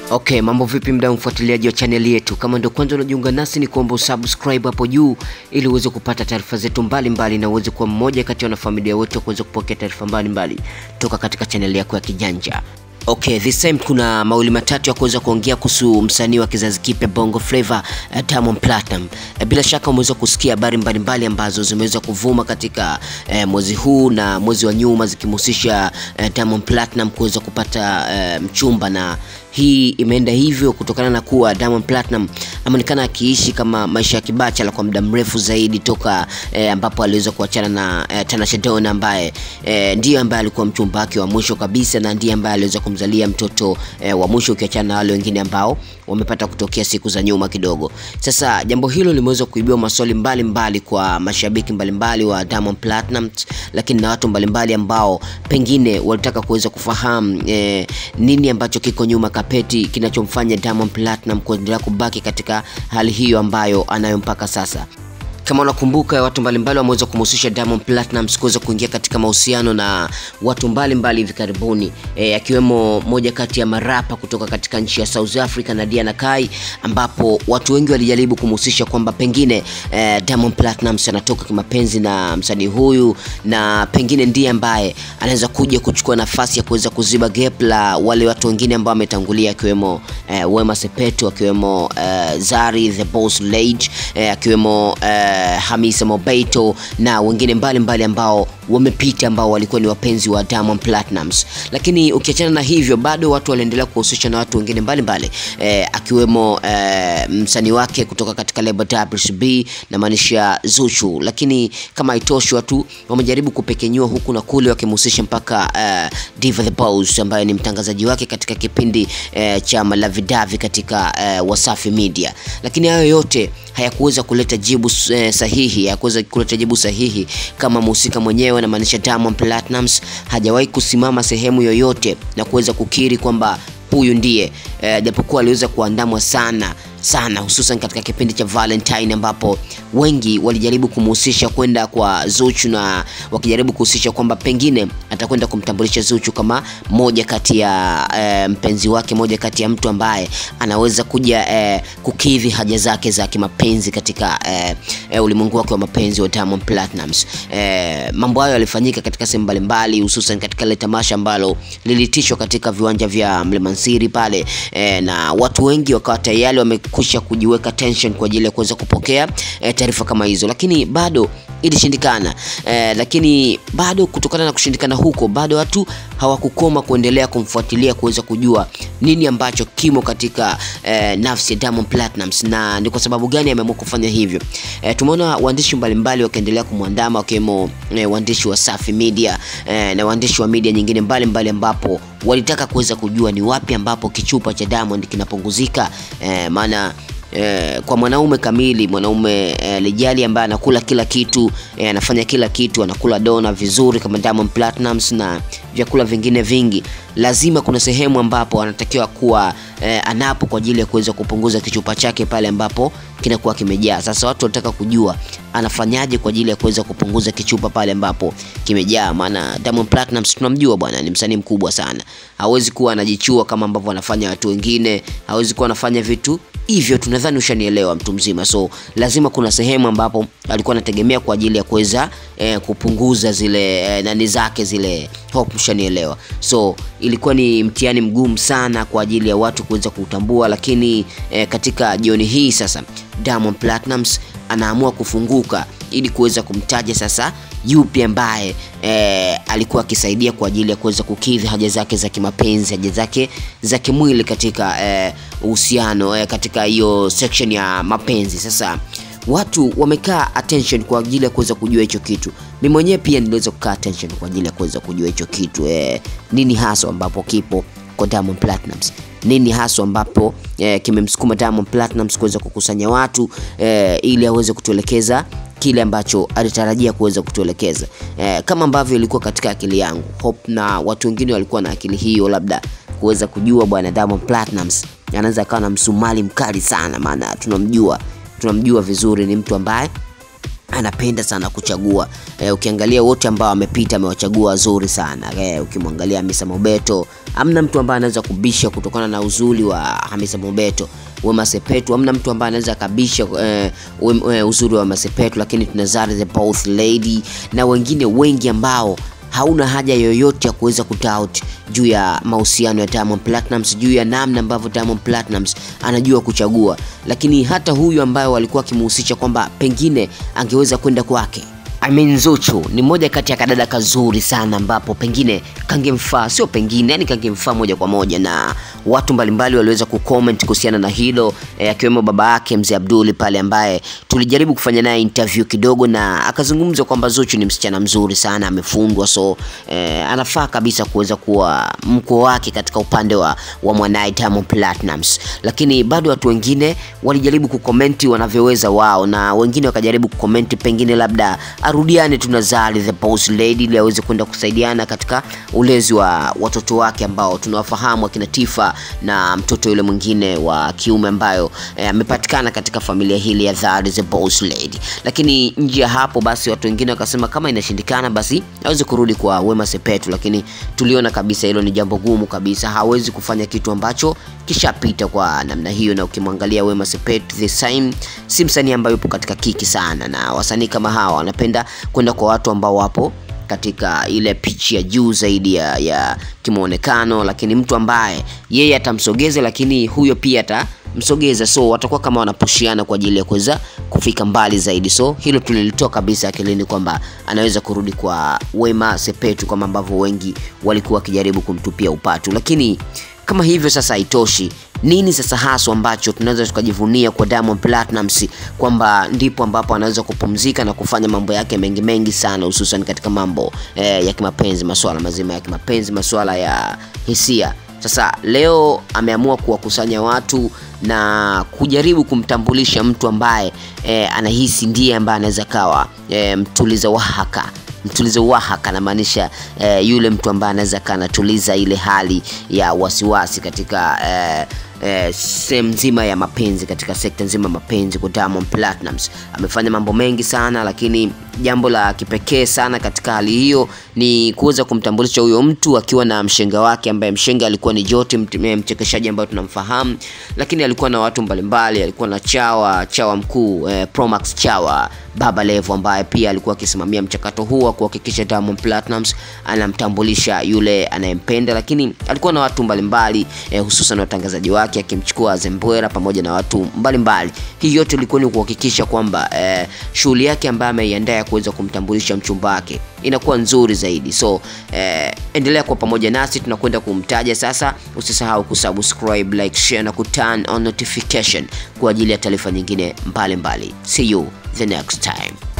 Okay, mambo vipi mdau mfuatiliaji wa chaneli yetu? Kama ndio kwanza unajiunga nasi, ni kuomba usubscribe hapo juu ili uweze kupata taarifa zetu mbalimbali na uweze kuwa mmoja kati ya wanafamilia wote kuweza kupokea taarifa mbalimbali toka katika chaneli yako ya kijanja. Okay, this time kuna mawili matatu ya kuweza kuongea kuhusu msanii wa kizazi kipya Bongo Flava uh, Diamond Platinum. Uh, bila shaka umeweza kusikia habari mbalimbali ambazo zimeweza kuvuma katika uh, mwezi huu na mwezi wa nyuma zikimhusisha uh, Diamond Platinum kuweza kupata uh, mchumba na hii imeenda hivyo kutokana na kuwa Diamond Platinum ameonekana akiishi kama maisha ya kibachala kwa muda mrefu zaidi toka eh, ambapo aliweza kuachana na eh, Tanasha Donna ambaye eh, ndiye ambaye alikuwa mchumba wake wa mwisho kabisa na ndiye ambaye aliweza kumzalia mtoto eh, wa mwisho ukiachana na wale wengine ambao wamepata kutokea siku za nyuma kidogo. Sasa jambo hilo limeweza kuibua maswali mbalimbali mbali kwa mashabiki mbalimbali mbali wa Diamond Platinum, lakini na watu mbalimbali ambao pengine walitaka kuweza kufahamu eh, nini ambacho kiko nyuma kapeti kinachomfanya Diamond Platinum kuendelea kubaki katika hali hiyo ambayo anayo mpaka sasa. Kama unakumbuka watu mbalimbali wameweza kumhusisha Diamond Platnumz kuweza kuingia katika mahusiano na watu mbalimbali hivi karibuni e, akiwemo moja kati ya marapa kutoka katika nchi ya South Africa na Diana Kai, ambapo watu wengi walijaribu kumhusisha kwamba pengine e, Diamond Platnumz anatoka kimapenzi na msanii huyu na pengine ndiye ambaye anaweza kuja kuchukua nafasi ya kuweza kuziba gap la wale watu wengine ambao wametangulia akiwemo e, Wema Sepetu akiwemo e, Zari the Boss Lady e, akiwemo e, Hamisa Mobeto na wengine mbalimbali mbali ambao wamepita ambao walikuwa ni wapenzi wa Diamond Platnumz. Lakini ukiachana na hivyo, bado watu waliendelea kuhusisha na watu wengine mbalimbali e, akiwemo e, msanii wake kutoka katika lebo WCB na maanisha Zuchu. Lakini kama haitoshi, watu wamejaribu kupekenyua huku na kule wakimhusisha mpaka e, Diva the Boss ambaye ni mtangazaji wake katika kipindi e, cha Malavidavi katika e, Wasafi Media. Lakini hayo yote hayakuweza kuleta jibu e, sahihi, hayakuweza kuleta jibu sahihi kama mhusika mwenyewe anamaanisha Diamond Platnumz hajawahi kusimama sehemu yoyote na kuweza kukiri kwamba huyu ndiye e, japokuwa aliweza kuandamwa sana sana hususan katika kipindi cha Valentine ambapo wengi walijaribu kumhusisha kwenda kwa Zuchu na wakijaribu kuhusisha kwamba pengine atakwenda kumtambulisha Zuchu kama moja kati ya e, mpenzi wake, moja kati ya mtu ambaye anaweza kuja e, kukidhi haja zake za kimapenzi katika e, e, ulimwengu wake wa mapenzi wa Diamond Platnumz. E, mambo hayo yalifanyika katika sehemu mbalimbali, hususan katika ile tamasha ambalo lilitishwa katika viwanja vya Mlemansiri pale e, na watu wengi wakawa tayari wame kusha kujiweka tension kwa ajili ya kuweza kupokea e, taarifa kama hizo, lakini bado ilishindikana. E, lakini bado kutokana na kushindikana huko, bado watu hawakukoma kuendelea kumfuatilia kuweza kujua nini ambacho kimo katika e, nafsi ya Diamond Platnumz na ni kwa sababu gani ameamua kufanya hivyo. E, tumeona waandishi mbalimbali wakiendelea kumwandama wakiwemo e, waandishi wa Safi Media e, na waandishi wa media nyingine mbalimbali ambapo walitaka kuweza kujua ni wapi ambapo kichupa cha Diamond kinapunguzika e, maana Eh, kwa mwanaume kamili, mwanaume eh, lijali ambaye anakula kila kitu eh, anafanya kila kitu, anakula dona vizuri kama Diamond Platnumz na vyakula vingine vingi, lazima kuna sehemu ambapo anatakiwa kuwa eh, anapo kwa ajili ya kuweza kupunguza kichupa chake pale ambapo kinakuwa kimejaa. Sasa watu wanataka kujua anafanyaje kwa ajili ya kuweza kupunguza kichupa pale ambapo kimejaa, maana Diamond Platnumz tunamjua bwana, ni msanii mkubwa sana, hawezi kuwa anajichua kama ambavyo anafanya watu wengine, hawezi kuwa anafanya vitu hivyo tunadhani ushanielewa mtu mzima. So lazima kuna sehemu ambapo alikuwa anategemea kwa ajili ya kuweza eh, kupunguza zile eh, nani zake zile hope, ushanielewa. So ilikuwa ni mtihani mgumu sana kwa ajili ya watu kuweza kutambua, lakini eh, katika jioni hii sasa Diamond Platnumz anaamua kufunguka ili kuweza kumtaja sasa yupi ambaye e, alikuwa akisaidia kwa ajili ya kuweza kukidhi haja zake za kimapenzi, haja zake za kimwili katika uhusiano e, katika hiyo section ya mapenzi. Sasa watu wamekaa attention kwa ajili ya kuweza kujua hicho kitu. Mimi mwenyewe pia niliweza kukaa attention kwa ajili ya kuweza kujua hicho kitu e, nini hasa ambapo kipo kwa Diamond Platnumz nini haswa ambapo eh, kimemsukuma Diamond Platnumz kuweza kukusanya watu eh, ili aweze kutuelekeza kile ambacho alitarajia kuweza kutuelekeza eh, kama ambavyo ilikuwa katika akili yangu. Hope na watu wengine walikuwa na akili hiyo, labda kuweza kujua bwana Diamond Platnumz anaweza akawa na msumali mkali sana, maana tunamjua tunamjua vizuri, ni mtu ambaye anapenda sana kuchagua e, ukiangalia wote ambao amepita amewachagua wazuri sana e, ukimwangalia Hamisa Mobeto amna mtu ambaye anaweza kubisha kutokana na uzuri wa Hamisa Mobeto Wema Sepetu amna mtu ambaye anaweza kabisha e, e, uzuri wa Wema Sepetu lakini tuna Zari the Boss Lady na wengine wengi ambao hauna haja yoyote ya kuweza kutout juu ya mahusiano ya Diamond Platnumz, juu ya namna ambavyo Diamond Platnumz anajua kuchagua. Lakini hata huyu ambaye walikuwa akimhusisha kwamba pengine angeweza kwenda kwake I mean Zuchu ni moja kati ya kadada kazuri sana ambapo pengine kangemfaa, sio pengine, yani kangemfaa moja kwa moja, na watu mbalimbali waliweza kucomment kuhusiana na hilo eh, akiwemo baba yake mzee Abduli pale ambaye tulijaribu kufanya naye interview kidogo, na akazungumza kwamba Zuchu ni msichana mzuri sana, amefundwa, so eh, anafaa kabisa kuweza kuwa mkwe wake katika upande wa, wa mwanaye Diamond Platnumz, lakini bado watu wengine walijaribu kukomenti wanavyoweza wao, na wengine wakajaribu kukomenti pengine labda arudiane tu na Zari the Boss Lady ili aweze kwenda kusaidiana katika ulezi wa watoto wake ambao tunawafahamu akina Tifa na mtoto yule mwingine wa kiume ambayo amepatikana eh, katika familia hili ya Zari the Boss Lady. Lakini nje ya hapo basi watu wengine wakasema kama inashindikana basi aweze kurudi kwa Wema Sepetu, lakini tuliona kabisa hilo ni jambo gumu kabisa, hawezi kufanya kitu ambacho kishapita kwa namna hiyo, na ukimwangalia Wema Sepetu the same, si msanii ambaye yupo katika kiki sana, na wasanii kama hawa wanapenda kwenda kwa watu ambao wapo katika ile pichi ya juu zaidi ya, ya kimuonekano, lakini mtu ambaye yeye atamsogeza, lakini huyo pia atamsogeza, so watakuwa kama wanapushiana kwa ajili ya kuweza kufika mbali zaidi. So hilo tulilitoa kabisa akilini kwamba anaweza kurudi kwa Wema Sepetu kama ambavyo wengi walikuwa wakijaribu kumtupia upatu, lakini kama hivyo sasa haitoshi nini sasa haswa ambacho tunaweza tukajivunia kwa Diamond Platnumz kwamba ndipo ambapo anaweza kupumzika na kufanya mambo yake mengi mengi sana, hususan katika mambo eh, ya kimapenzi, masuala mazima ya kimapenzi, masuala ya hisia. Sasa leo ameamua kuwakusanya watu na kujaribu kumtambulisha mtu ambaye eh, anahisi ndiye ambaye anaweza kawa eh, mtuliza wahaka mtulizo wahaka anamaanisha eh, yule mtu ambaye anaweza kaa anatuliza ile hali ya wasiwasi katika eh, eh, sehemu nzima ya mapenzi katika sekta nzima ya mapenzi kwa Diamond Platnumz. Amefanya mambo mengi sana, lakini jambo la kipekee sana katika hali hiyo ni kuweza kumtambulisha huyo mtu akiwa na mshenga wake, ambaye mshenga alikuwa ni Joti, mchekeshaji ambaye tunamfahamu, lakini alikuwa na watu mbalimbali. Alikuwa na chawa chawa mkuu eh, Promax Chawa Baba Levo ambaye pia alikuwa akisimamia mchakato huu wa kuhakikisha Diamond Platnumz anamtambulisha yule anayempenda, lakini alikuwa na watu mbalimbali eh, hususan watangazaji wake akimchukua Zembwera pamoja na watu mbalimbali. Hii yote ilikuwa ni kuhakikisha kwamba eh, shughuli yake ambayo ameiandaa kuweza kumtambulisha mchumba wake inakuwa nzuri zaidi. So eh, endelea kwa pamoja nasi, tunakwenda kumtaja sasa. Usisahau kusubscribe, like, share na kuturn on notification kwa ajili ya taarifa nyingine mbalimbali. See you the next time.